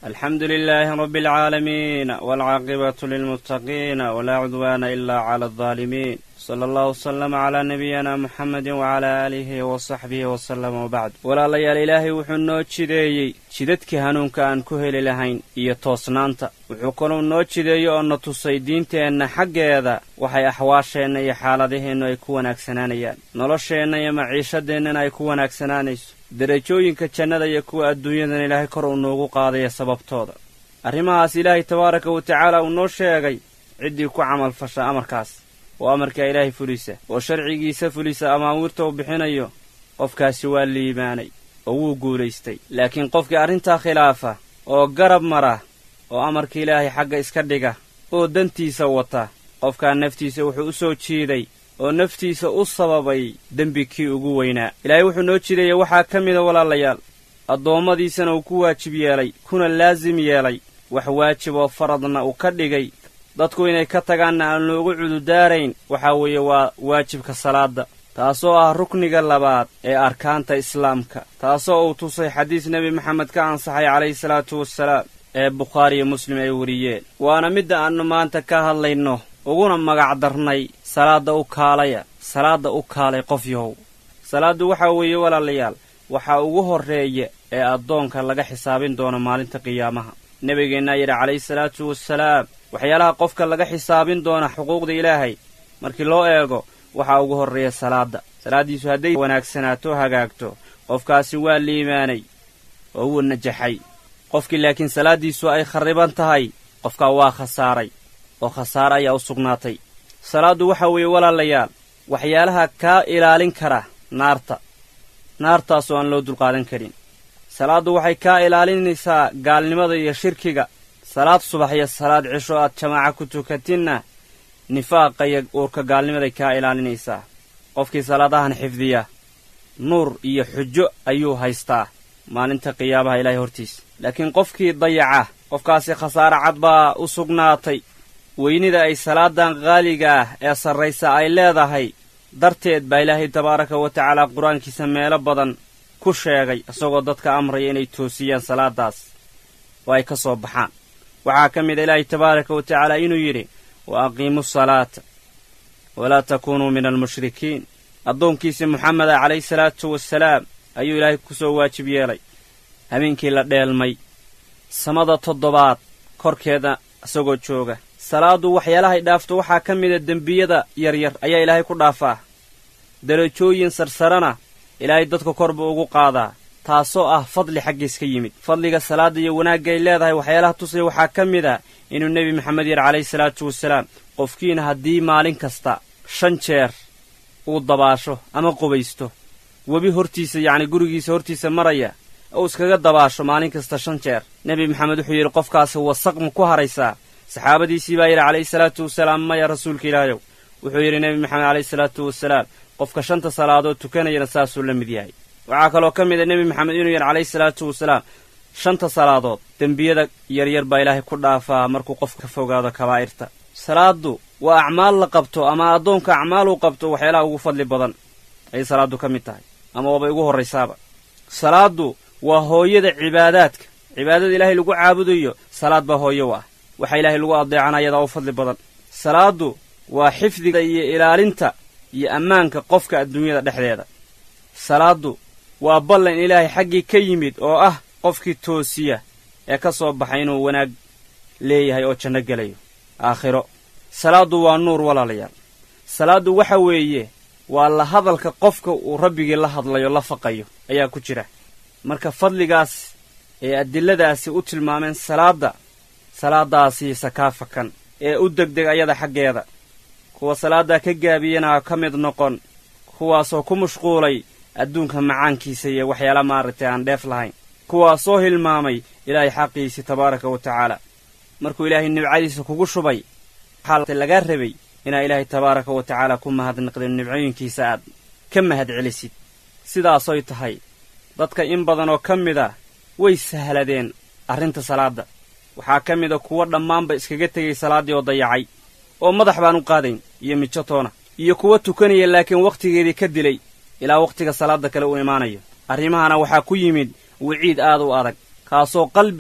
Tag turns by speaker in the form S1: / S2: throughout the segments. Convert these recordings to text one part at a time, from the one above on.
S1: alxamdu lilaahi rabbi alcaalamiin waalcaaqibatu lilmuttaqiina walaa cudwaana ilaa cala aldaalimiin sala allahu wasalama calaa nabiyina muxamedi wacalaa aalihi wa saxbihi wasalama wabacd walaalayaal ilaahay wuxuu noo jideeyey jidadkii hanuunka aan ku heli lahayn iyo toosnaanta wuxuu kaluu noo jideeyey oo na tusay diinteenna xaggeeda waxay axwaasheenna iyo xaaladaheennu ay ku wanaagsanaanayaan nolosheenna iyo maciishadeennana ay ku wanaagsanaanayso derajooyinka jannada iyo kuwa adduunyadan ilaahay kor uu noogu qaadaya sababtooda arrimahaas ilaahay tabaaraka wa tacaala uu noo sheegay ciddii ku camal fasha amarkaas oo amarkaa ilaahay fulisa oo sharcigiisa fulisa amaawiirta uu bixinayo qofkaasi waa liibaanay oo wuu guulaystay laakiin qofkii arrintaa khilaafa oo garab mara oo amarka ilaahay xagga iska dhiga oo dantiisa wata qofkaa naftiisa wuxuu u soo jiiday oo naftiisa u sababay dembi kii ugu weynaa ilaahay wuxuu noo jideeyey waxaa ka mida walaalayaal addoommadiisana uu ku waajib yeelay kuna laasim yeelay wax waajib oo faradna uu ka dhigay dadku inay ka tagaanna aan loogu cududaarayn waxaa weeye waa waajibka salaadda taasoo ah rukniga labaad ee arkaanta islaamka taasoo uu tusay xadiis nebi maxamed ka ansaxay calayhi salaatu wassalaam ee bukhaariyo muslim ay weriyeen waana midda aannu maanta ka hadlayno uguna magac darnay salaadda u kaalaya salaadda u kaalay qof yahow salaaddu waxaa weeye walaalayaal waxaa ugu horreeya ee addoonka laga xisaabin doono maalinta qiyaamaha nebigeennaa yidhi calayhi salaatu wassalaam waxyaalaha qofka laga xisaabin doona xuquuqda ilaahay markii loo eego waxaa ugu horreeya salaadda salaaddiisu hadday wanaagsanaato hagaagto qofkaasi waa liimaanay oo wuu najaxay qofkii laakiin salaaddiisu ay kharriban tahay qofkaa waa khasaaray oo khasaare ayaa u sugnaatay salaaddu waxa weeye walaalayaal waxyaalaha kaa ilaalin kara naarta naartaasoo aan loo dulqaadan karin salaaddu waxay kaa ilaalinaysaa gaalnimada iyo shirkiga salaad subax iyo salaad cisho aad jamaaca ku tukatinna nifaaqa iyo uurka gaalnimaday kaa ilaalinaysaa qofkii salaadahan xifdiya nuur iyo xujo ayuu haystaa maalinta qiyaabaha ilaahay hortiisa laakiin qofkii dayaca qofkaasi khasaare cad baa u sugnaatay weynida ay salaadan qaaliga ah ee sarraysa ay leedahay darteed baa ilaahay tabaaraka wa tacaala qur-aankiisa meelo badan ku sheegay isagoo dadka amraya inay toosiyaan salaadaas oo ay ka soo baxaan waxaa ka mid a ilaahay tabaaraka wa tacaala inuu yidhi wa aqiimu salaata walaa takuunuu min almushrikiin addoonkiisii moxameda calayhi salaatu wasalaam ayuu ilaahay ku soo waajib yeelay habeenkii la dheelmay samada toddobaad korkeeda isagoo jooga salaaddu waxyaalahay dhaafto waxaa ka mida dembiyada yaryar ayaa ilaahay ku dhaafaa derajooyin sarsarana ilaahay dadka kor buu ugu qaadaa taasoo ah fadli xaggiis ka yimid fadliga salaadda iyo wanaaggaay leedahay waxyaalaha tusaya waxaa ka mid a inuu nebi maxamed yidhi calayhi salaatu wasalaam qofkiina haddii maalin kasta shan jeer uu dabaasho ama qubaysto webi hortiisa yacni gurigiisa hortiisa maraya uu iskaga dabaasho maalin kasta shan jeer nebi maxamed wuxuu yidhi qofkaasi wasaq ma ku haraysaa saxaabadiisii baa yidhi calayhi salaatu wasalaam maya rasuulka ilaahayow wuxuu yidhi nebi maxamed calayhi salaatu wasalaam qofka shanta salaadood tukanayana saasuu la mid yahay waxaa kaloo ka mid a nebi maxamed inuu yidhi calayhi salaatu wasalaam shanta salaadood dembiyada yaryar baa ilaahay ku dhaafaa markuu qofka ka fogaado kabaa'irta salaaddu waa acmaal la qabto ama addoonka acmaal uu qabto waxyaalaha ugu fadli badan ayay salaaddu ka mid tahay ama waabay ugu horraysaaba salaaddu waa hooyada cibaadaadka cibaadada ilaahay lagu caabudayo salaad baa hooyo u ah waxa ilaahay lagu adeecana ayadaa u fadli badan salaaddu waa xifdiga iyo ilaalinta iyo ammaanka qofka adduunyada dhexdeeda salaaddu waa ballan ilaahay xaggii ka yimid oo ah qofkii toosiya ee ka soo baxay inuu wanaag leeyahay oo janno gelayo aakhiro salaaddu waa nuur walaalayaal salaaddu waxa weeye waa la hadalka qofka uu rabbigii la hadlayo la faqayo ayaa ku jira marka fadligaas ee adilladaasi u tilmaameen salaadda salaadaasiisa kaa fakan ee u degdeg ayada xaggeeda kuwa salaaddaa ka gaabiyana ka mid noqon kuwaasoo ku mashquulay adduunka macaankiisa iyo waxyaala maaragtay aan dheef lahayn kuwaasoo hilmaamay ilaahay xaqiisii tabaaraka wa tacaala markuu ilaahay nibcadiisa kugu shubay waxaa lagaa rabay inaa ilaahay tabaaraka wa tacaala ku mahadnaqdin nibcooyinkiisa aad ka mahad celisid sidaasoy tahay dadka in badan oo ka mid a way sahladeen arrinta salaadda waxaa ka mid a kuwo dhammaanba iskaga tegay salaaddii oo dayacay oo madax baan u qaadayn iyo mijo toona iyo kuwa tukanaya laakiin wakhtigeedii ka dilay ilaa wakhtiga salaadda kale uu imaanayo arrimahana waxaa ku yimid wiciid aad u adag kaasoo qalbiga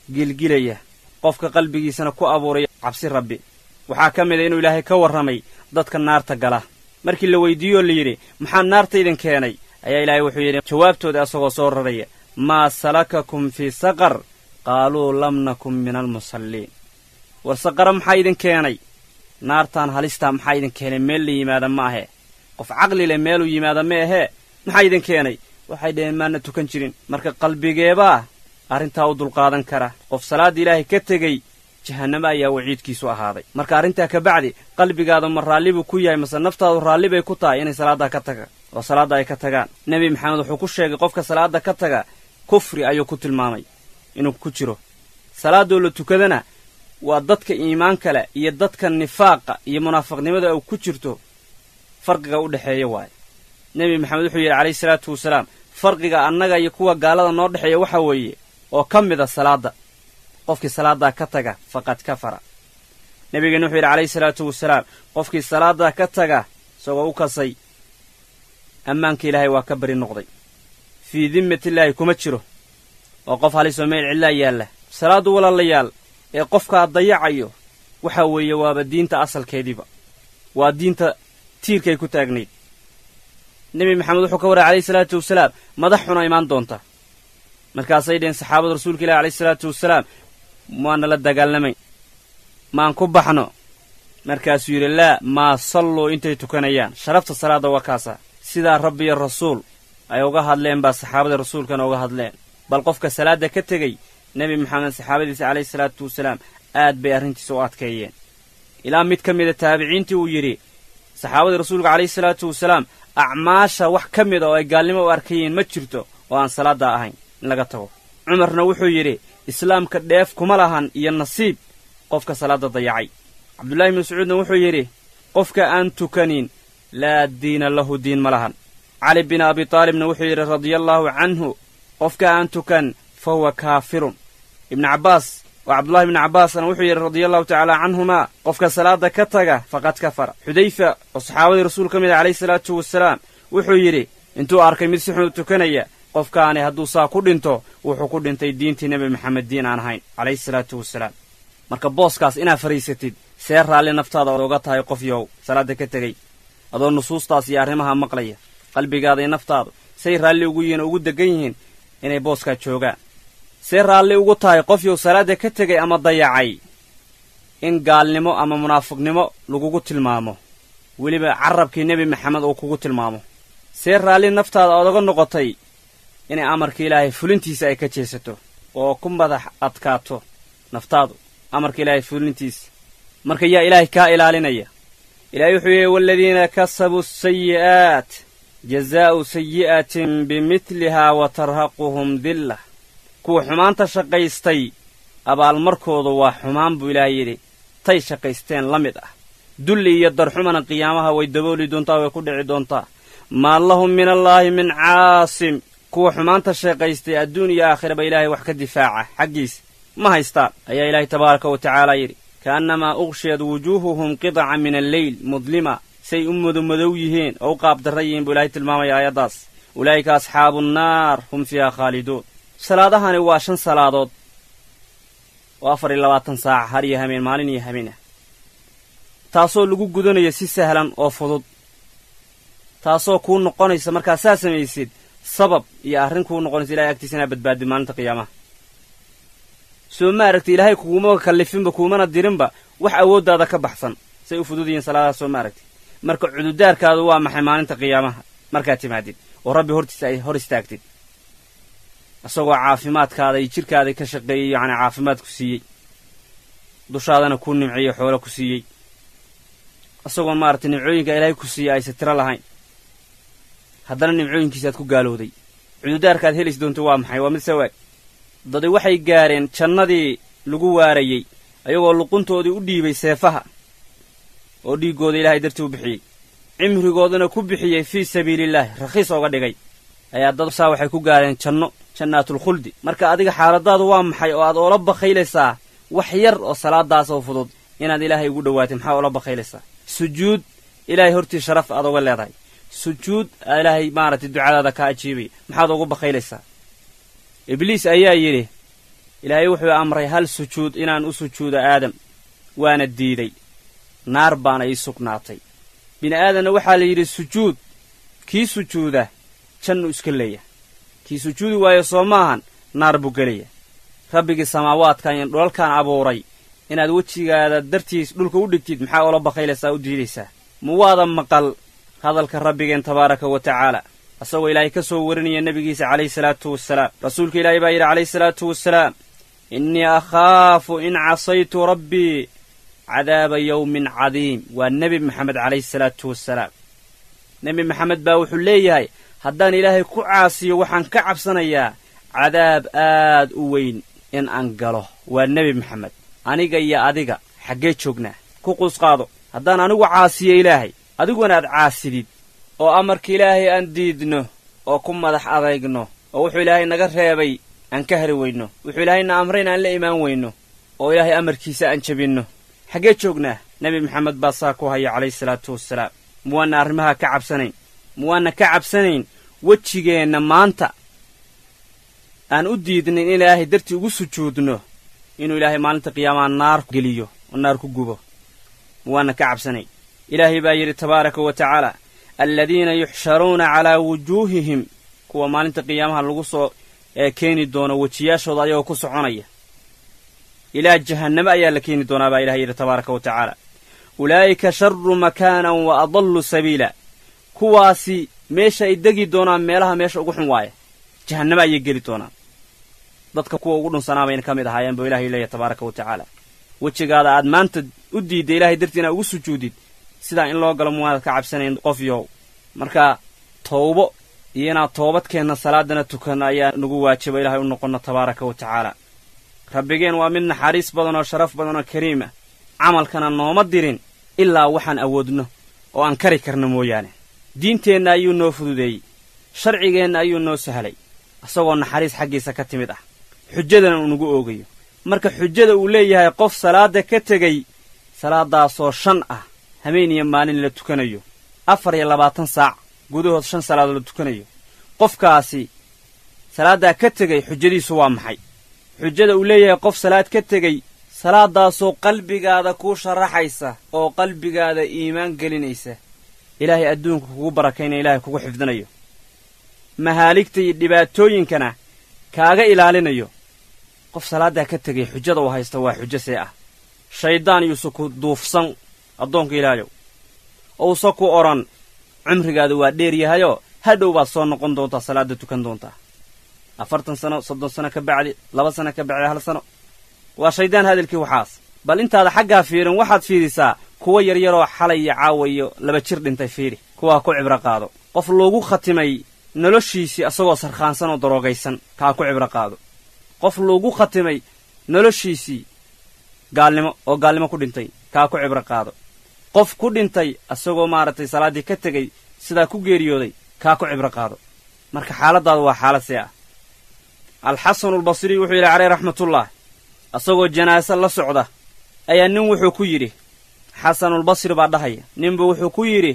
S1: gilgilaya qofka qalbigiisana ku abuuraya cabsi rabbi waxaa ka mid a inuu ilaahay ka warramay dadka naarta gala markii la weydiiyoo la yidhi maxaa naarta idin keenay ayaa ilaahay wuxuu yidhi jawaabtooda asagoo soo raraya maa salakakum fii saqar qaaluu lam nakun min almusalliin war saqara maxaa idin keenay naartaan halistaa maxaa idin keenay meel la yimaada ma ahe qof caqli leh meeluu yimaada ma ahee maxaa idin keenay waxay dhaheen maana tukan jirin marka qalbigeebaa arrintaa u dulqaadan kara qof salaadda ilaahay ka tegey jahannamo ayaa waciidkiisu ahaaday marka arrintaa ka bacdi qalbigaada ma raalli buu ku yahay mase naftaadu raalli bay ku tahay inay salaaddaa ka taga oo salaadda ay ka tagaan nebi maxamed wuxuu ku sheegay qofka salaadda ka taga kufri ayuu ku tilmaamay inuu ku jiro salaadoo la tukadana waa dadka iimaanka leh iyo dadka nifaaqa iyo munaafiqnimada uu ku jirto farqiga u dhexeeya waaye nebi maxamed wuxuu yidhi calayhi salaatu wasalaam farqiga annaga iyo kuwa gaalada noo dhexeeya waxa weeye oo ka mid a salaadda qofkii salaaddaa ka taga faqad kafara nebigeenna wuxuu yidhi calayhi salaatu wasalaam qofkii salaaddaa ka taga isagoo u kasay ammaanka ilaahay waa ka bari noqday fii dimmatillaahi kuma jiro oo qof halisoo meel cidlaa yaalla salaaddu walaalayaal ee qofkaa dayacayo waxa weeye waaba diinta asalkeediiba waa diinta tiirkay ku taagnayd nebi maxamed wuxuu ka warray calayhi salaatu wasalaam madax xuna imaan doonta markaasay dheheen saxaabada rasuulka ilahi calayhi salaatu wasalaam maana la dagaalamayn maan ku baxno markaasuu yidhi laa maa salluu intay tukanayaan sharafta salaadda waa kaasa sidaa rabbi iyo rasuul ay uga hadleen baa saxaabada rasuulkana uga hadleen bal qofka salaadda ka tegey nebi maxamed saxaabadiisa calayhi salaatu wasalaam aad bay arrintiisa u adkeeyeen ilaa mid ka mida taabiciintii uu yidhi saxaabadii rasuulka calayhi salaatu wasalaam acmaasha wax ka mida oo ay gaalnimo u arkayeen ma jirto oo aan salaaddaa ahayn in laga tago cumarna wuxuu yidhi islaamka dheef kuma lahan iyo nasiib qofka salaadda dayacay cabdullaahi bnu mascuudna wuxuu yidhi qofka aan tukanin laa diina lahu diin ma lahan cali bin abi taalibna wuxuu yidhi radiallaahu canhu qofka aan tukan fa huwa kaafirun ibnu cabbaas oo cabdullahi ibnu cabbaasna wuxuu yidhi radiallahu tacaala canhumaa qofka salaadda ka taga faqad kafara xudayfa oo saxaabadii rasuul ka mid ah calayhi salaatu wasalaam wuxuu yidhi intuu arkay mid si xun u tukanaya qofkaani hadduu saa ku dhinto wuxuu ku dhintay diintii nebi maxamed diin aan ahayn calayhi salaatu wasalaam marka booskaas inaad fadhiisatid see raalli naftaada oga tahay qof yow salaadda ka tegey adoo nusuustaas iyo arrimaha maqlaya qalbigaada iyo naftaadu say raalli ugu yihiin oo ugu deggan yihiin inay booskaa joogaan see raalli ugu tahay qof yow salaadda ka tegay ama dayacay in gaalnimo ama munaafiqnimo lagugu tilmaamo weliba carabkii nebi maxamed uu kugu tilmaamo see raalli naftaada odaga noqotay inay amarka ilaahay fulintiisa ay ka jeesato oo ku madax adkaato naftaadu amarka ilaahay fulintiisa marka yaa ilaahay kaa ilaalinaya ilaahay wuxuu yidhi waaladiina kasabuu sayi'aat jazaa'u sayi'atin bimidlihaa wa tarhaquhum dillah kuwa xumaanta shaqaystay abaalmarkoodu waa xumaan buu ilaahay yidhi tay shaqaysteen la mid ah dulli iyo darxumana qiyaamaha way dabooli doontaa way ku dhici doontaa maa lahum min allaahi min caasim kuwa xumaanta shaqaystay adduun iyo aakhiraba ilaahay wax ka difaaca xaggiisa ma haystaan ayaa ilaahay tabaaraka wa tacaala yidhi ka'annamaa uqshiyad wujuuhuhum qidaca min alleyl mudlima say u madomadow yihiin oo u qaabdarra yihiin buu ilaahay tilmaamaya aayaddaas ulaa'ika asxaabu nnaar hum fiiha khaaliduun salaadahani waa shan salaadood oo afar iyo labaatan saaca har iyo hameen maalin iyo hameen ah taasoo lagu gudanayo si sahlan oo fudud taasoo kuu noqonaysa markaa saa samaysid sabab iyo arrin kuu noqonaysa ilahay agtiisa inaa badbaadid maalinta qiyaamaha soo ma aragti ilaahay kuguma kallifinba kuumana dirinba wax awooddaada ka baxsan say u fudud yihiin salaadahaas soo ma aragti marka cududaarkaadu waa maxay maalinta qiyaamaha markaad timaadid oo rabbi hortiisa ay hor istaagtid isagoo caafimaadkaada iyo jidhkaada ka shaqeeyey yacni caafimaad ku siiyey dushaadana kuu nimciyo xoolo ku siiyey isagoo maaragtay nimcooyinka ilaahay ku siiyey aysa tiro lahayn haddana nimcooyinkiisaaad ku gaalowday cududaarkaad helis doonto waa maxay waa mid sawaag dadi waxay gaareen jannadii lagu waarayey ayagoo luquntoodii u dhiibay seefaha oo dhiiggooda ilaahay dartii u bixiyey cimrigoodana ku bixiyey fii sabiilillaahi rakhiis ooga dhigay ayaa dad saa waxay ku gaareen janno jannaatul-khuldi marka adiga xaaladaadu waa maxay oo aad oola bakhaylaysaa wax yar oo salaadaas oo fudud inaad ilaahay ugu dhowaatay maxaa oola bakhaylaysaa sujuud ilaahay hortii sharaf aad oga leedahay sujuud ilaahay maaragtay ducadaada kaa ajiibaya maxaad ugu bakhaylaysaa ibliis ayaa yidhi ilaahay wuxuu amray hal sujuud inaan u sujuudo aadam waana diiday naar baana ii sugnaatay bini aadanna waxaa la yidhi sujuud kii sujuuda jannu iska leeya kii sujuudi waayo soo maahan naar buu gelaya rabbigii samaawaadkan iyo dhulalkan abuuray inaad wejigaada dartiis dhulka u dhigtid maxaa oola bakaylaysaa u diidaysaa ma waada maqal hadalka rabbigeen tabaaraka wa tacaala asagoo ilaahay ka soo warinaya nebigiisa calayhi salaatu wasalaam rasuulka ilaahay baa yidhi calayhi salaatu wasalaam innii akhaafu in casaytu rabbii cadaaba yowmin cadiim waa nebi maxamed calayhi salaatu wasalaam nebi maxamed baa wuxuu leeyahay haddaan ilaahay ku caasiyo waxaan ka cabsanayaa cadaab aad u weyn in aan galo waa nebi maxamed aniga iyo adiga xaggee joognaa ku quusqaado haddaan anigu caasiyo ilaahay adiguna aad caasidid oo amarka ilaahay aan diidno oo ku madax adaygno oo wuxuu ilaahay naga reebay aan ka hari weyno wuxuu ilaahayna amrayn aan la imaan weyno oo ilaahay amarkiisa aan jebinno xaggee joognaa nebi maxamed baa saa ku haya calayhi salaatu wasalaam muwaanna arrimaha ka cabsanayn muwaanna ka cabsanayn wejigeenna maanta aan u diidnin in ilaahay dartii ugu sujuudno inuu ilaahay maalinta qiyaamaa naar geliyo oo naar ku gubo muwaanna ka cabsanayn ilaahay baa yidhi tabaaraka wa tacaala aladiina yuxsharuuna calaa wujuuhihim kuwa maalinta qiyaamaha lagu soo keeni doono wejiyaashooda ayagoo ku soconaya ilaa jahanname ayaa la keeni doonaa baa ilahay yidhi tabaaraka wa tacaala ulaa'ika sharu makaanan wa adallu sabiila kuwaasi meesha ay degi doonaan meelaha meesha ugu xun waaya jahanname ayay geli doonaan dadka kuwa ugu dhunsanaa bayna ka mid ahaayeen buu ilahay leeyahy tabaaraka wa tacaala wejigaada aad maanta u diidda ilahay dartii inaad ugu sujuudid sidaa in loo galo muwaanad ka cabsanayn qof yow marka tawbo iyo inaad toobadkeenna salaadana tukanno ayaa nagu waajiba ilahay u noqonno tabaaraka wa tacaala rabbigeen waa mid naxariis badan oo sharaf badan oo kariima camalkana nooma dirin ilaa waxaan awoodno oo aan kari karno mooyaane diinteenna ayuu noo fududeeyey sharcigeenna ayuu noo sahlay isagoo naxariis xaggiisa ka timid ah xujadana uu nagu oogayo marka xujada uu leeyahay qof salaadda ka tegey salaadaasoo shan ah habeen iyo maalin la tukanayo afar iyo labaatan saac gudahood shan salaadood la tukanayo qofkaasi salaaddaa ka tegey xujadiisu waa maxay xujada uu leeyahay qof salaad ka tegey salaadaasoo qalbigaada kuu sharaxaysa oo qalbigaada iimaan gelinaysa ilaahay adduunka kugu barakaynaya ilaahay kugu xifdinayo mahaaligta iyo dhibaatooyinkana kaaga ilaalinayo qof salaaddaa ka tegay xujada uu haysta waa xujo see ah shayddaan yuusa ku duufsan addoonka ilaahayow ousa ku odhan cumrigaadu waa dheer yahayoo hadhow baad soo noqon doontaa salaadda tukan doontaa afartan sano soddon sano ka bacdi laba sano ka bacdi hal sano waa shayddaan hadalkii waxaas bal intaada xaggaa fiirin waxaad fiirisaa kuwa yaryaroo xalay iyo caawa iyo laba jir dhintay fiiri kuwaa ku cibro qaado qof loogu khatimay noloshiisii asagoo sarkhaansan oo daroogaysan kaa ku cibro qaado qof loogu khatimay noloshiisii gaalnimo oo gaalnimo ku dhintay kaa ku cibro qaado qof ku dhintay asagoo maaragtay salaaddii ka tegey sidaa ku geeriyooday kaa ku cibro qaado marka xaaladdaadu waa xaalad see ah alxasanulbasri wuxuu yidhi caleyh raxmatullah asagoo janaase la socda ayaa nin wuxuu ku yidhi xasanulbasri baa dhahaya ninbu wuxuu ku yidhi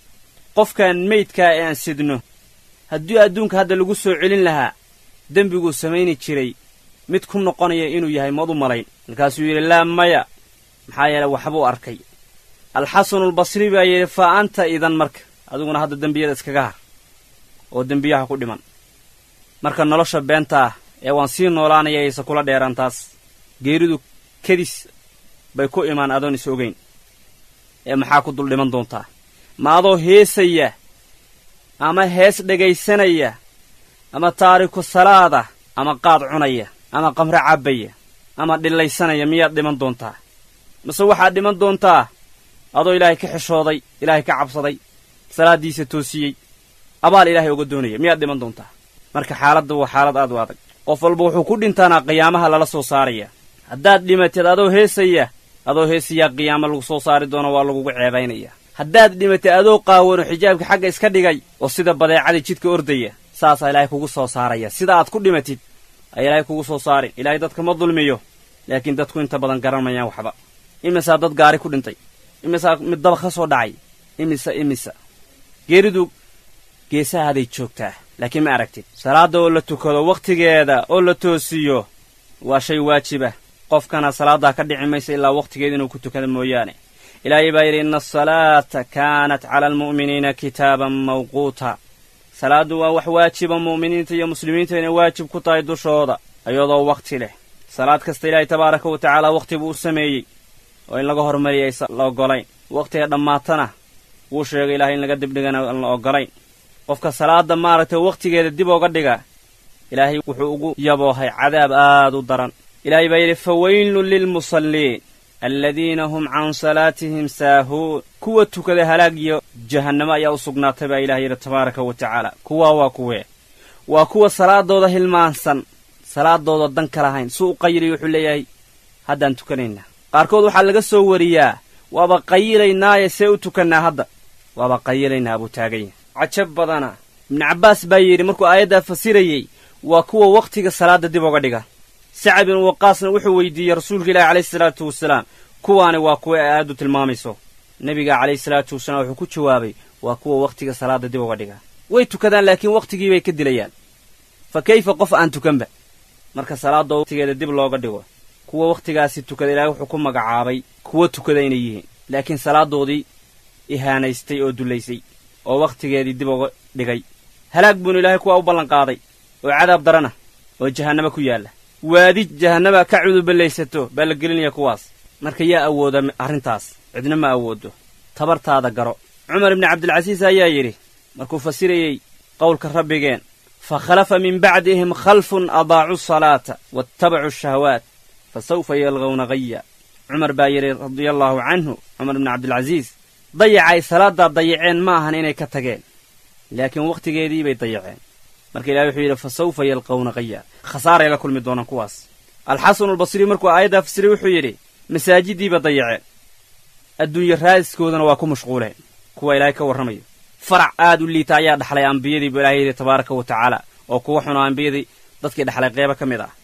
S1: qofkan meydkaa ee aan sidno haddii adduunka hadda lagu soo celin lahaa dembiguu samayni jiray mid ku noqonaya inuu yahay maad u malayn markaasuu yidhi laa maya maxaa yeele waxbuu arkay alxasanulbasri baa yidhi fa anta idan marka adiguna hadda dembiyada iskaga har oo dembiyaha ku dhiman marka nolosha beenta ah ee waan sii noolaanaya aysa kula dheeraan taas geeridu kedis bay ku imaan adoon is ogayn ee maxaa ku dul dhiman doontaa ma adoo heesaya ama hees dhegaysanaya ama taariku salaada ama qaad cunaya ama qamre cabbaya ama dhillaysanaya miyaad dhiman doontaa mase waxaad dhiman doontaa adoo ilaahay ka xishooday ilaahay ka cabsaday salaaddiisa toosiyey abaal ilaahay oga doonaya miyaad dhiman doontaa marka xaaladda waa xaalad aad u adag qof walba wuxuu ku dhintaanaa qiyaamaha lala soo saaraya haddaad dhimatid adoo heesaya adoo heesayaa qiyaamo lagu soo saari doono waa lagugu ceebaynaya haddaad dhimatid adoo qaawano xijaabka xagga iska dhigay oo sida badeecadii jidka ordaya saasaa ilaahay kugu soo saaraya sida aad ku dhimatid ayaa ilaahay kugu soo saarin ilaahay dadka ma dulmiyo laakiin dadku inta badan garanmayaan waxba imisaa dad gaari ku dhintay imisaa mid daba ka soo dhacay imisa imisa geeridu geesahaaday joogtaa laakiin ma aragtid salaadda oo la tukado wakhtigeeda oo la toosiyo waa shay waajiba qofkana salaaddaa ka dhici maysa ilaa wakhtigeeda inuu ku tukada mooyaane ilaahay baa yidhi ina asalaata kaanat cala almu'miniina kitaaban mawquuta salaaddu waa wax waajiba mu'miniinta iyo muslimiinta inay waajib ku tahay dushooda iyadoo wakhti leh salaad kasta ilaahay tabaaraka wa tacaala wakhti buu u sameeyey oo in laga hormariyay la oggolayn wakhtiga dhammaatana wuu sheegay ilahay in laga dibdhigana aan la oggolayn qofka salaadda maaragtay wakhtigeeda dib ooga dhiga ilaahay wuxuu ugu yaboohay cadaab aad u daran ilaahay baa yidhi faweylun lilmusalliin aladiina hum can salaatihim saahuun kuwa tukada halaag iyo jahannamo ayaa u sugnaatay baa ilahay yidhi tabaaraka wa tacaala kuwaa waa kuwee waa kuwa salaadooda hilmaansan salaadooda dan ka lahayn suu u qayiliy wuxuu leeyahay haddaan tukanaynaa qaarkood waxaa laga soo wariyaa waaba qayilaynaaye see u tukannaa hadda waaba qayilaynaa buu taaganya cajab badana ibnu cabbaas baa yidhi markuu aayaddaa fasirayey waa kuwa wakhtiga salaadda dib oga dhiga sacab ibnu waqaasna wuxuu weydiiyey rasuulka ilaahi calayhi salaatu wasalaam kuwaani waa kuwa ay aayaddu tilmaamayso nebiga calayhi salaatu wasalaam wuxuu ku jawaabay waa kuwa wakhtiga salaadda dib oga dhiga way tukadaan laakiin wakhtigii bay ka dilayaan fa kayfa qof aan tukanba marka salaadda wakhtigeeda dib looga dhigo kuwa wakhtigaasi tukada ilaahay wuxuu ku magacaabay kuwa tukada inay yihiin laakiin salaadoodii ihaanaystay oo dullaysay oo wakhtigeedii dib uga dhigay halaag buunu ilaahay kuwaa u ballanqaaday oo cadaab darana oo jahannama ku yaalla waadi jahannama ka cuduballaysato baa la gelinaya kuwaas marka yaa awooda arrintaas cidna ma awoodo tabartaada garo cumar ibni cabdilcasiis ayaa yidhi markuu fasirayey qowlka rabbigeen fa khalafa min bacdihim khalfun adaacuu salaata waattabacuu shahawaat fa sawfa yalqawna haya cumar baa yidhi radia allaahu canhu cumar ibni cabdilcasiis dayacay salaaddaa dayaceen ma ahan inay ka tageen laakiin wakhtigeedii bay dayaceen marka ilahi wuxuu yidhi fa sawfa yalqawna haya khasaaray la kulmi doonaan kuwaas alxasanu albasri markuu aayaddaa fasiray wuxuu yidhi masaajiddiiba dayaceen adduunye raadiskoodana waa ku mashquuleen kuwa ilaahay ka warramayo farac aad u liita ayaa dhaxlay ambiyadii buu ilahay yidhi tabaaraka wa tacaala oo kuwa xunoo ambiyadii dadkii dhexlay qeybo ka mid ah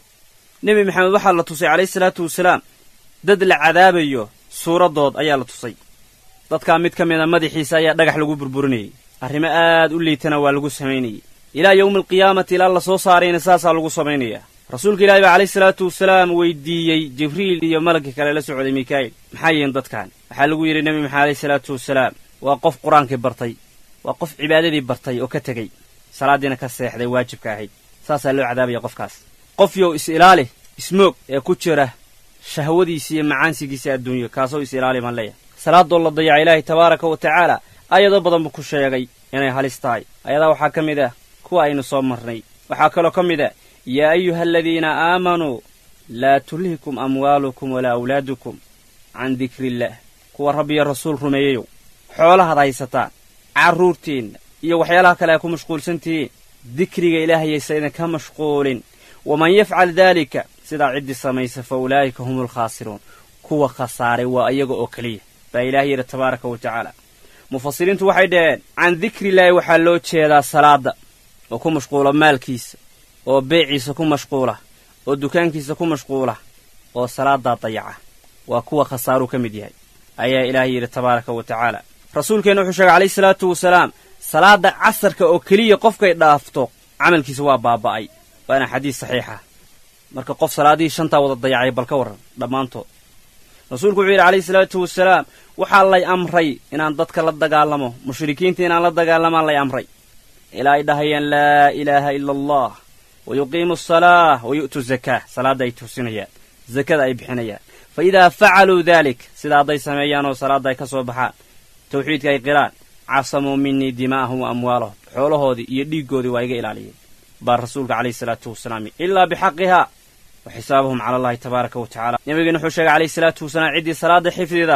S1: nebi maxamed waxaa la tusay calayhi salaatu wasalaam dad la cadaabayo suuraddood ayaa la tusay dadkaa mid ka mida madaxiisa ayaa dhagax lagu burburinayey arrimo aad u liitana waa lagu samaynayey ilaa yowmi alqiyaamati ilaa la soo saarayna saasaa lagu samaynayaa rasuulka ilaahi baa calayhi salaatu wasalaam weydiiyey jibriil iyo malagkii kale la socday mikaa'il maxaa yihiin dadkan waxaa lagu yidhi nebi maxamed alayhi salaatu wasalaam waa qof qur-aankii bartay waa qof cibaadadii bartay oo ka tegey salaaddiina ka seexday waajibka ahayd saasaa loo cadaabaya qofkaas qof yow is ilaali ismoog ee ku jira shahwadiisa iyo macaansigiisa adduunyo kaasoo is ilaali baan leeyahay salaadoo la dayaca ilaahay tabaaraka wa tacaala ayado badan buu ku sheegay inay halis tahay ayadaa waxaa ka mid ah kuwa aynu soo marnay waxaa kaloo ka mid ah yaa ayuha aladiina aamanuu laa tulhikum amwaalukum walaa awlaadukum can dikriillaah kuwa rabbiyo rasuul rumeeyeyow xoolahaad haysataan carruurtiinna iyo waxyaalaha kale ay ku mashquulsan tihiin dikriga ilaahayaysa idinka mashquulin waman yafcal daalika sidaa ciddii samaysa fa ulaa'ika hum alkhaasiruun kuwa khasaaray waa iyaga oo keliya baa ilaah yidhi tabaaraka wa tacaala mufasiriintu waxay dhaheen can dikrillaahi waxaa loo jeedaa salaadda oo ku mashquula maalkiisa oo beeciisa ku mashquula oo dukaankiisa ku mashquula oo salaaddaa dayaca waa kuwa khasaaruu ka mid yahay ayaa ilaah yidhi tabaaraka wa tacaala rasuulkeenna wuxuu sheegay calayhi salaatu wasalaam salaadda casarka oo keliya qofkay dhaafto camalkiisa waa baaba'ay waana xadiis saxiixa marka qof salaadihii shantaa wada dayacay bal ka warran dhammaantood rasuulku wuxuu yidhi calayhi salaatu wasalaam waxaa lay amray inaan dadka la dagaalamo mushrikiinta inaan la dagaalamaan lay amray ilaa ay dhahayaan laa ilaaha ila allah wa yuqiimu asalaah wa yu'tu zakaa salaadda ay tusinayaan zakada ay bixinayaan fa idaa facaluu daalik sidaa hadday sameeyaan oo salaadda ay ka soo baxaan tawxiidka ay qiraan casamuu minii dimaa'ahum wa amwaalahum xoolahoodii iyo dhiiggoodii waa iga ilaaliyeen baa rasuulka calayhi salaatu wasalaam ilaa bixaqihaa wa xisaabahum cala allahi tabaaraka wa tacala nabigeena wuxuu sheegay calayhi salaatu wasalaam ciddii salaadda xifdida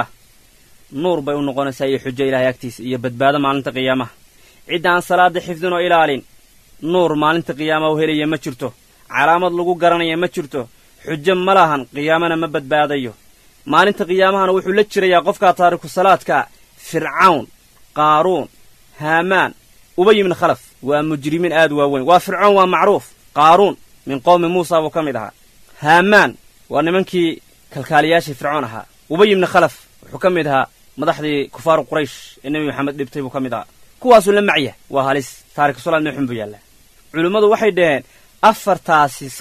S1: nuur bay u noqonaysaa iyo xujo ilahay agtiisa iyo badbaado maalinta qiyaamaha cidda aan salaadda xifdin oo ilaalin nuur maalinta qiyaamaha u helaya ma jirto calaamad lagu garanaya ma jirto xujo ma lahan qiyaamana ma badbaadayo maalinta qiyaamahana wuxuu la jirayaa qofkaa taariku salaadkaa fircawn qaaruun haamaan ubay ibni khalaf waa mujrimiin aad u waaweyn waa fircoon waa macruuf qaaruun min qowmi muusa buu ka mid ahaa haamaan waa nimankii kalkaaliyaashii fircoon ahaa ubay ibni khalaf wuxuu ka mid ahaa madaxdii kufaaru quraysh ee nebi maxamed dhibtay buu ka mid ahaa kuwaasuu la macya waa halis taariku salaadna xun buu yaallaa culimmadu waxay dhaheen afartaasi sababto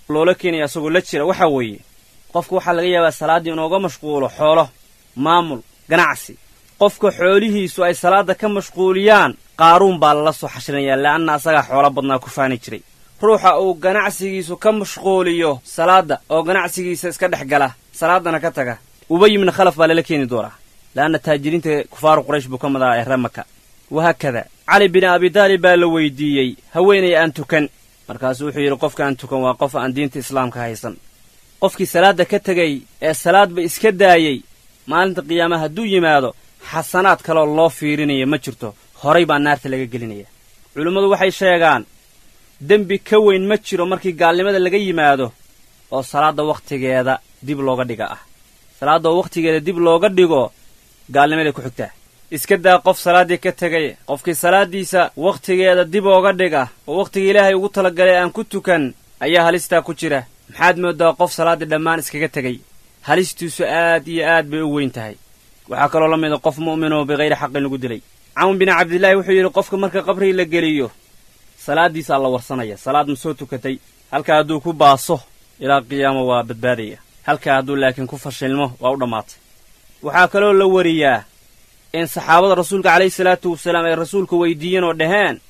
S1: loola keenaya asagoo la jira waxaa weeye qofka waxaa laga yaabaa salaaddii inooga mashquulo xoolo maamul ganacsi qofka xoolihiisu ay salaadda ka mashquuliyaan qaaruun baa lala soo xashrinayaa le'anna asagaa xoolo badnaa ku faani jiray ruuxa uu ganacsigiisu ka mashquuliyo salaadda oo ganacsigiisa iska dhex gala salaaddana ka taga ubay ibna khalaf baa lala keeni doonaa le'anna taajiriinta kufaaru quraysh buu ka mid ahaa ee ramaka wahaakada cali bin abidaalib baa la weydiiyey haweenay aan tukan markaasuu wuxuu yidhi qofka aan tukan waa qof aan diinta islaamka haysan qofkii salaadda ka tegey ee salaadba iska daayey maalinta qiyaamaha hadduu yimaado xasanaad kaloo loo fiirinaya ma jirto horay baa naarta laga gelinaya culimmadu waxay sheegaan dembi ka weyn ma jiro markii gaalnimada laga yimaado oo salaadda wakhtigeeda dib looga dhiga ah salaadda oo wakhtigeeda dib looga dhigo gaalnimaday ku xigtaa iska daa qof salaaddii ka tegay qofkii salaaddiisa wakhtigeeda dib ooga dhiga oo wakhtigii ilaahay ugu talagalay aan ku tukan ayaa halistaa ku jira maxaad mooddaa qof salaaddii dhammaan iskaga tegey halistiisu aad iyo aad bay u weyn tahay waxaa kaloo la mida qof mu'minoo bikayri xaqin lagu dilay cawn bin cabdillaahi wuxuu yidhi qofka marka qabrigi la geliyo salaaddiisaa la warsanaya salaad ma soo tukatay halkaa hadduu ku baaso ilaa qiyaamo waa badbaadaya halkaa hadduu laakiin ku fashilmo waa u dhammaatay waxaa kaloo la wariyaa in saxaabada rasuulka calayhi salaatu wasalaam ay rasuulka weydiiyeen oo dhaheen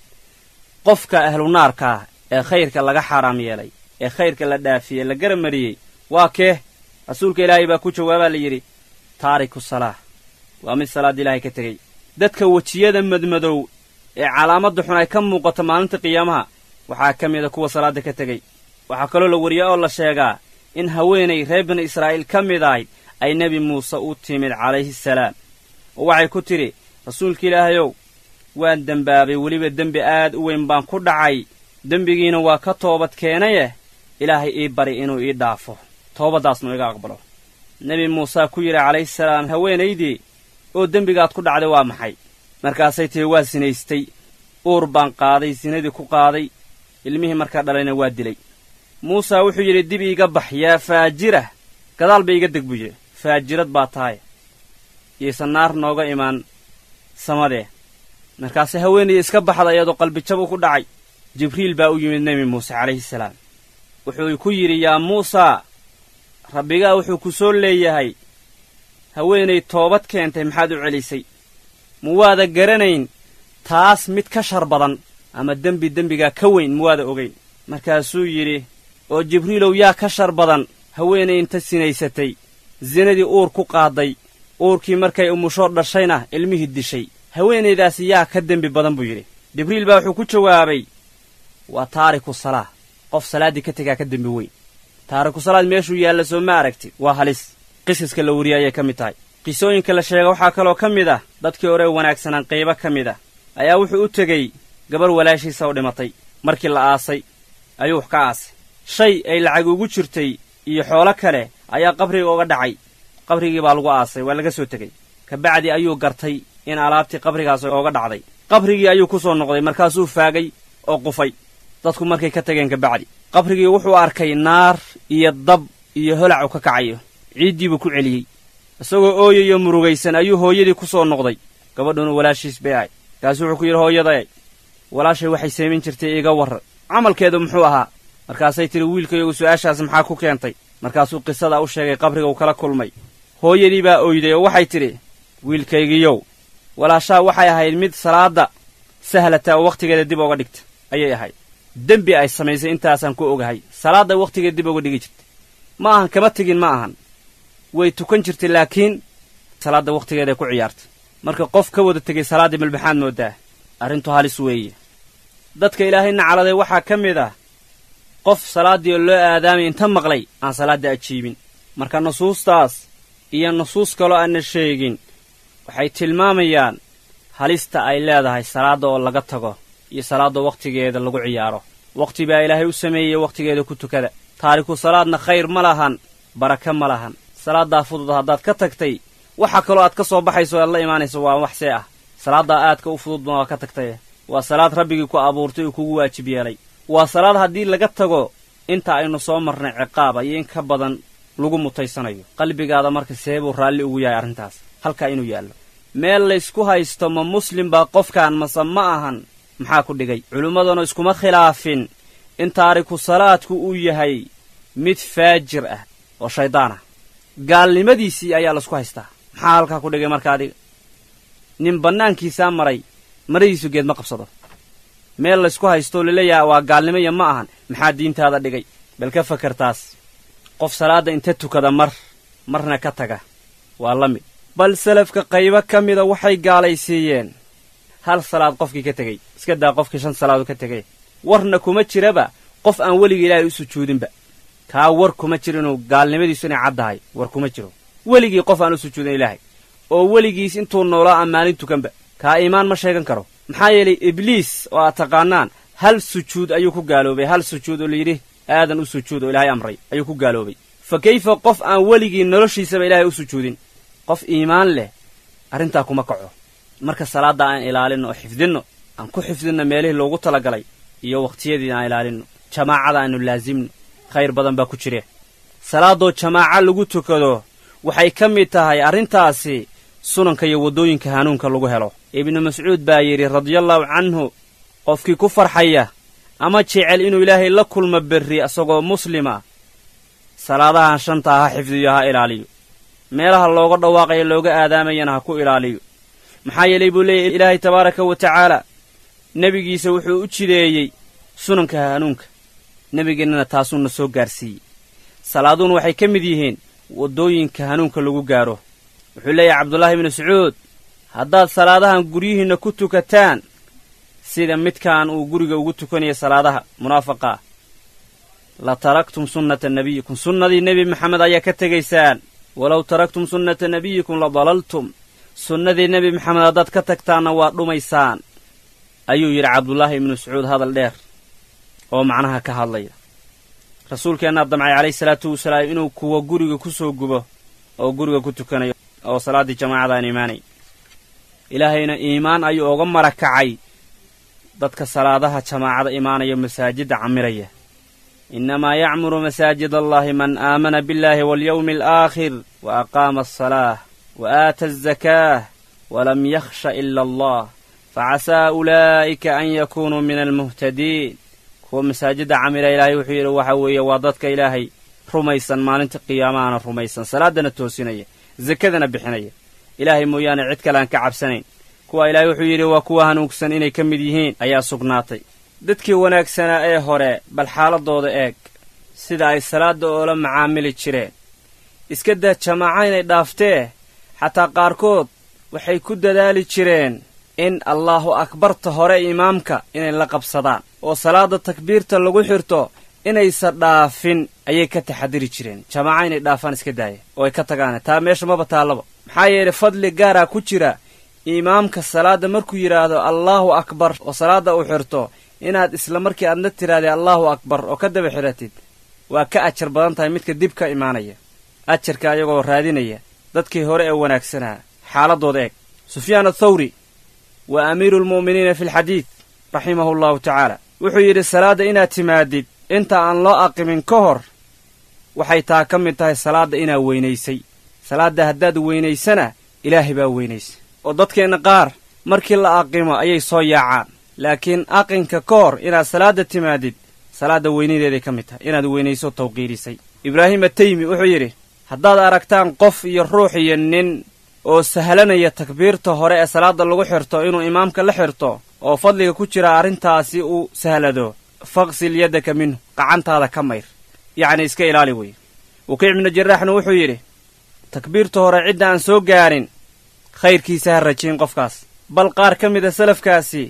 S1: qofka ahlunaarkaa ee khayrka laga xaaraam yeelay ee khayrka la dhaafiyey la garab mariyey waa kee rasuulka ilaahay baa ku jawaabaa la yidhi taariku salaah waa mid salaadda ilaahay ka tegey dadka wejiyada madmadow ee calaamadda xun ay ka muuqato maalinta qiyaamaha waxaa ka mida kuwa salaadda ka tegey waxaa kaloo la wariyaa oo la sheegaa in haweenay reer bani israa'iil ka mid ahayd ay nebi muuse u timid calayhi salaam oo waxay ku tidhi rasuulka ilaahayow waan dembaabay weliba dembi aad u weyn baan ku dhacay dembigiina waa ka toobad keenaye ilaahay ii bari inuu ii dhaafo toobaddaasnu iga aqbalo nebi muusaa ku yidhi calayhi salaam haweenaydii oo dembigaad ku dhacday waa maxay markaasay tihi waa sinaystay uur baan qaaday sinadii ku qaaday ilmihii markaa dhalayna waa dilay muusaa wuxuu yidhi dib iiga bax yaa faajira gadaal ba iga deg buu yidhi faajirad baa tahay yaysan naar nooga imaan samadee markaase haweenaydii iska baxda iyadoo qalbijab u ku dhacay jibriil baa u yimid nebi muuse calayhi salaam wuxuu ku yidhi yaa muusaa rabbigaa wuxuu ku soo leeyahay haweenay toobad keentay maxaad u celisay ma waada garanayn taas mid ka shar badan ama dembi dembigaa ka weyn ma waada ogayn markaasuu yidhi oo jibriilow yaa ka shar badan haweenay inta sinaysatay sinadii uur ku qaadday uurkii markay umushoo dhashayna ilmihii dishay haweenaydaasi yaa ka dembi badan buu yidhi jibriil baa wuxuu ku jawaabay waa taariku salaah qof salaaddii ka tegaa ka dembi weyn taariku salaad meeshuu yaalla soo ma aragtid waa halis qisaska la weriye ayay ka mid tahay qisooyinka la sheega waxaa kaloo ka mid ah dadkii hore wanaagsanaan qaybo ka mid ah ayaa wuxuu u tegey gabar walaashiisa oo dhimatay markii la aasay ayuu wax ka aasay shay ay lacag ugu jirtay iyo xoolo kale ayaa qabriga uga dhacay qabrigii baa lagu aasay waa laga soo tegey kabacdi ayuu gartay in alaabtii qabrigaas ooga dhacday qabrigii ayuu ku soo noqday markaasuu faagay oo qufay dadku markay ka tageen kabacdi qabrigii wuxuu arkay naar iyo dab iyo holac u ka kacayo ciiddii buu ku celiyey isagoo ooyayo murugaysan ayuu hooyadii ku soo noqday gabadhuna walaashiis bay ahay markaasuu wuxuu ku yidhi hooyaday walaashay waxay samayn jirtay iga warran camalkeedu muxuu ahaa markaasay tidhi wiilkayagu su'aashaas maxaa ku keentay markaasuu qisada u sheegay qabriga uu kala kulmay hooyadii baa oyday oo waxay tidhi wiilkaygiyow walaashaa waxay ahayd mid salaadda sahlata oo wakhtigeeda dib ooga dhigta ayay ahayd dembi ay samaysay intaasaan ku ogahay salaadday wakhtigeeda dib ooga dhigi jirtay ma ahan kama tegin ma ahan way tukan jirtay laakiin salaadda wakhtigeeday ku ciyaartay marka qof ka wada tegay salaaddii malbaxaad mooddaa arrintu halis weeye dadka ilaahay nacaladay waxaa ka mid ah qof salaaddii oo loo aadaamay inta maqlay aan salaadda ajiibin marka nusuustaas iyo nusuus kaloo aanna sheegin waxay tilmaamayaan halista ay leedahay salaadda oo laga tago iyo salaadda wakhtigeeda lagu ciyaaro wakhti baa ilaahay u sameeyey wakhtigeeda ku tukada taariku salaadna khayr ma lahan baraka ma lahan salaaddaa fudud haddaad ka tagtay waxa kaloo aad ka soo baxayso aad la imaanayso waa wax see ah salaaddaa aadka u fududba waa ka tagtaye waa salaad rabbigii ku abuurtay uu kugu waajib yeelay waa salaad haddii laga tago inta aynu soo marnay ciqaaba iyo in ka badan lagu mutaysanayo qalbigaada marka seebuu raalli ugu yahay arrintaas halkaa inuu yaallo meel laysku haysto ma muslim baa qofkaan mase ma ahan maxaa ku dhigay culimmaduna iskuma khilaafin in taariku salaadku uu yahay mid faajir ah oo shaydaan ah gaalnimadiisii ayaa laisku haystaa maxaa halkaa ku dhigay marka adiga nin bannaankiisaa maray maradiisu geed ma qabsado meel laysku haystoo laleeyaha waa gaalnimo iyo ma ahan maxaa diintaada dhigay bal ka fakartaas qof salaadda inta tukada mar marna ka taga waa la mid bal salafka qaybo ka mida waxay gaalaysiiyeen hal salaad qofkii ka tegey iska daa qofkii shan salaadu ka tegay warna kuma jiraba qof aan weligii ilaahay u sujuudinba kaa war kuma jiro inuu gaalnimadiisu inay caddahay war kuma jiro weligii qof aan u sujuudin ilaahay oo weligiis intuu noolaa aan maalin tukanba kaa iimaan ma sheegan karo maxaa yeelay ibliis oo aad taqaanaan hal sujuud ayuu ku gaaloobay hal sujuud oo layidhi aadan u sujuud oo ilaahay amray ayuu ku gaaloobay fa kayfa qof aan weligii noloshiisaba ilaahay u sujuudin qof iimaan leh arrintaa kuma kaco marka salaadda aan ilaalinno oo xifdinno aan ku xifdinno meelihii loogu talagalay iyo wakhtiyadii aan ilaalinno jamaacada aanu laasimno khayr badan baa ku jire salaadoo jamaaco lagu tukado waxay ka mid tahay arrintaasi sunanka iyo waddooyinka hanuunka lagu helo ibnu mascuud baa yidhi radiallaahu canhu qofkii ku farxaya ama jecel inuu ilaahay la kulmo berri isagoo muslima salaadahan shantaa ha xifdiyo ha ilaaliyo meelaha looga dhawaaqayo looga aadaamayana ha ku ilaaliyo maxaa yeelay buu leeyahy ilaahay tabaaraka wa tacaala nebigiisa wuxuu u jideeyey sunanka hanuunka nebigeennana taasuuna soo gaarsiiyey salaaduhuna waxay ka mid yihiin waddooyinka hanuunka lagu gaaro wuxuu leeyahay cabdullaahi ibnu sacuud haddaad salaadahan guryihiinna ku tukataan sida midkaan uu guriga ugu tukanaya salaadaha munaafaqaa la taraktum sunnata nebiyikum sunnadii nebi maxamed ayaa ka tegaysaan walow taraktum sunnata nebiyikum la dalaltum sunnadii nebi maxamed haddaad ka tagtaanna waa dhumaysaan ayuu yidhi cabdullaahi ibnu sacuud hadal dheer oo macnaha ka hadlaya rasuulkeennaa damcay calayhi salaatu wasalaam inuu kuwa guriga ku soo gubo oo guriga ku tukanayo oo salaaddii jamaacada aan imaanay ilaahayna iimaan ayuu oga mara kacay dadka salaadaha jamaacada imaanaya masaajidda camiraya innamaa yacmuru masaajid allahi man aamana billaahi walyawmi alaakhir wa aqaama asalaah wa aata azakaah walam yakhsha ila allah facasaa ulaa'ika an yakuunuu min almuhtadiin kuwa masaajidda camira ilaahay wuxuu yidhi waxa weeye waa dadka ilaahay rumaysan maalinta qiyaamahana rumaysan salaaddana toosinaya sakadana bixinaya ilaahay mooyaane cid kale aan ka cabsanayn kuwa ilaahay wuxuu yidhi waa kuwa hanuugsan inay ka mid yihiin ayaa sugnaatay dadkii wanaagsanaa ee hore bal xaaladooda eeg sida ay salaadda oola macaamili jireen iska daa jamaaca inay dhaaftee xataa qaarkood waxay ku dadaali jireen in allaahu akbarta hore imaamka inay la qabsadaan oo salaadda takbiirta lagu xirto inaysa dhaafin ayay ka taxadiri jireen jamaaca inay dhaafaan iska daaya oo ay ka tagaane taa meesha maba taallaba maxaa yeelay fadli gaaraa ku jira imaamka salaadda markuu yidhaahdo allaahu akbar oo salaadda uu xirto inaad isla markii aadna tidhahdee allaahu akbar oo ka daba xidhatid waa ka ajar badan tahay midka dib ka imaanaya ajarka ayagoo raadinaya dadkii hore ee wanaagsanaa xaaladooda eeg sufyaan athawri waa amiiru lmu'miniina fi lxadiid raximahu allahu tacaala wuxuu yidhi salaadda inaad timaadid inta aan loo aqimin ka hor waxay taa ka mid tahay salaadda inaad weynaysay salaadda haddaad weynaysana ilaahay baa weynaysa oo dadkeenna qaar markii la aqimo ayay soo yaacaan laakiin aqinka ka hor inaad salaadda timaadid salaadda weynadeeday ka mid tahay inaad weynayso tawqiirisay ibraahim ataymi wuxuu yidhi haddaad aragtaan qof iyo ruux iyo nin oo sahlanaya takbiirta hore ee salaadda lagu xirto inuu imaamka la xirto oo fadliga ku jira arrintaasi uu sahlado faqsil yaddaka minhu qacantaada ka mayr yacni iska ilaali weye wakiic ibnu jaraaxna wuxuu yidhi takbiirta hore cidda aan soo gaarin khayrkiisa ha rajiin qofkaas bal qaar ka mida salafkaasi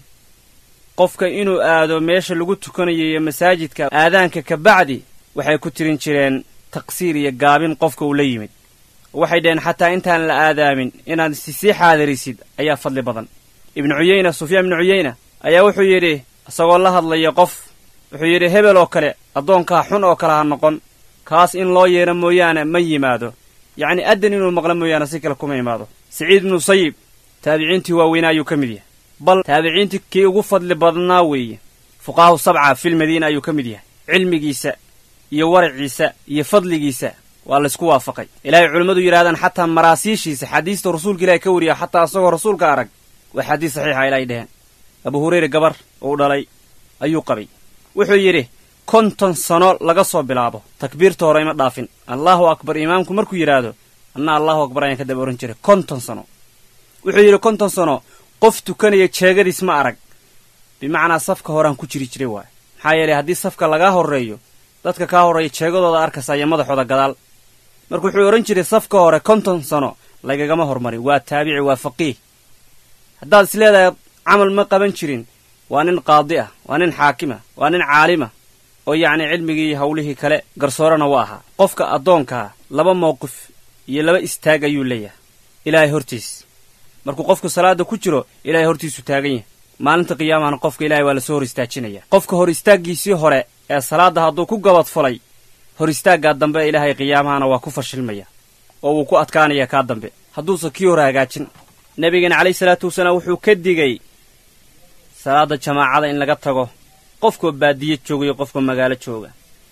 S1: qofka inuu aado meesha lagu tukanayo iyo masaajidka aadaanka ka bacdi waxay ku tirin jireen taqsiir iyo gaabin qofka uu la yimid waxay dhaheen xataa intaan la aadaamin inaad sisii xaadirisid ayaa fadli badan ibnu cuyeyna sufyaan ibnu cuyeyna ayaa wuxuu yidhi isagoo la hadlaya qof wuxuu yidhi hebel oo kale addoonkaa xun oo kale ha noqon kaas in loo yeedho mooyaane ma yimaado yacni addan inuu maqlo mooyaane si kale kuma imaado siciid ibnu sayib taabiciintii waaweynaa ayuu ka mid yahay bal taabiciintii kii ugu fadli badnaa weeye fuqahahu sabca filmadiina ayuu ka mid yahay cilmigiisa iyo waraciisa iyo fadligiisa waa laysku waafaqay ilaahay culimmadu yidhahdaan xataa maraasiishiisa xadiista rasuulka ilahay ka wariya xataa isagoo rasuulka arag waa xadiis saxiixa ilaahay dheheen abu hurayre gabar uu dhalay ayuu qabay wuxuu yidhi konton sano laga soo bilaabo takbiirta hore ima dhaafin allaahu akbar imaamku markuu yidhaahdo anna allahu akbar ayaan ka daba ohan jiray konton sano wuxuu yidhi konton sano qof tukanaya jeegadiis ma arag bimacnaa safka horeaan ku jiri jiray waay maxaa yeelay haddii safka lagaa horreeyo dadka kaa horreeya jeegadooda arkaysa iyo madaxooda gadaal marka wuxuu odhan jiray safka hore konton sano lagagama hormarin waa taabici waa faqiih haddaad is leedahay camal ma qaban jirin waa nin qaadi ah waa nin xaakima waa nin caalima oo yacni cilmigii iyo hawlihii kale garsoorana waa ahaa qofka addoonkaa laba mowqif iyo laba istaag ayuu leeyahay ilaahay hortiis markuu qofku salaadda ku jiro ilaahay hortiisu taagan yahay maalinta qiyaamahana qofka ilaahay waa lasoo hor istaajinaya qofka hor istaaggiisii hore ee salaadda hadduu ku gabadfulay hor istaaggaa dambe ilaahay qiyaamahana waa ku fashilmaya oo wuu ku adkaanaya kaa dambe hadduusan kii hore hagaajin nebigeena calayhi salaatu wasalaam wuxuu ka digay salaadda jamaacada in laga tago qofkoo baadiye jooga iyo qofka magaalo jooga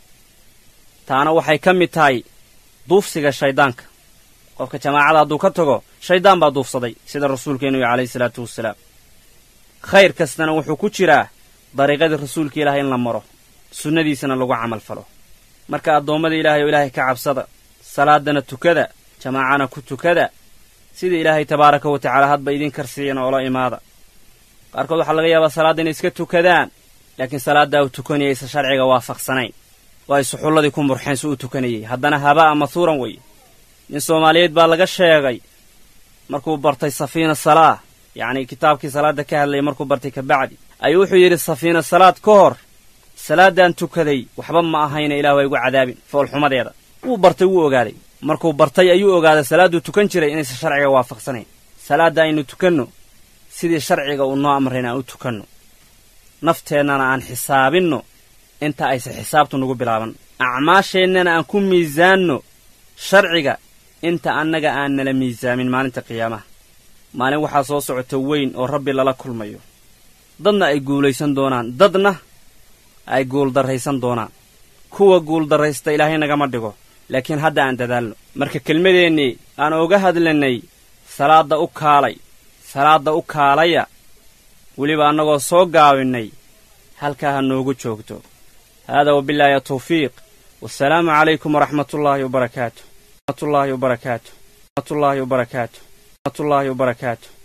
S1: taana waxay ka mid tahay duufsiga shayddaanka qofka jamaacada hadduu ka tago shayddaan baa duufsaday sida rasuulkeennu iyo calayhi salaatu wasalaam khayr kastana wuxuu ku jiraa dariiqadii rasuulka ilaahay in la maro sunnadiisana lagu camal falo marka addoommada ilaahay oo ilaahay ka cabsada salaaddana tukada jamaacana ku tukada sida ilaahay tabaaraka wa tacaala hadba idin karsiiyana oola imaada qaarkood waxaa laga yaabaa salaadda inay iska tukadaan laakiin salaaddaa uu tukanayay aysan sharciga waafaqsanayn oo ay suxulladii ku murxeen si uu tukanayay haddana habaa'a mathuuran weeye nin soomaaliyeed baa laga sheegay markuu bartay safiina salaah yacnii kitaabkii salaadda ka hadlayay markuu bartay kabacdi ayuu wuxuu yidhi safiina salaad ka hor salaaddaan tukaday waxba ma ahayna ilaah waa igu cadaabin foolxumadeeda wuu bartay wuu ogaaday markuu bartay ayuu ogaaday salaadduu tukan jiray inaysan sharciga waafaqsanayn salaadda aynu tukanno sidii sharciga uu noo amrayn aan u tukanno nafteennana aan xisaabinno inta aysan xisaabtu nagu bilaaban acmaasheennana aan ku miisaanno sharciga inta annaga aan nala miisaamin maalinta qiyaamaha maalin waxaa soo socota weyn oo rabbi lala kulmayo dadna ay guulaysan doonaan dadna ay guuldarraysan doonaan kuwa guuldarraysta ilaahay nagama dhigo laakiin hadda aan dadaalno marka kelmadeennii aan oga hadlanay salaadda u kaalay salaadda u kaalaya weliba annagoo soo gaabinnay halkaa ha noogu joogto haadaa wabillaahi tawfiiq wasalaamu calaykum waraxmatullaahi wabarakaatu waraxmatullaahi wabarakaatu waraxmatullaahi wabarakaatu waraxmatullaahi wabarakaatu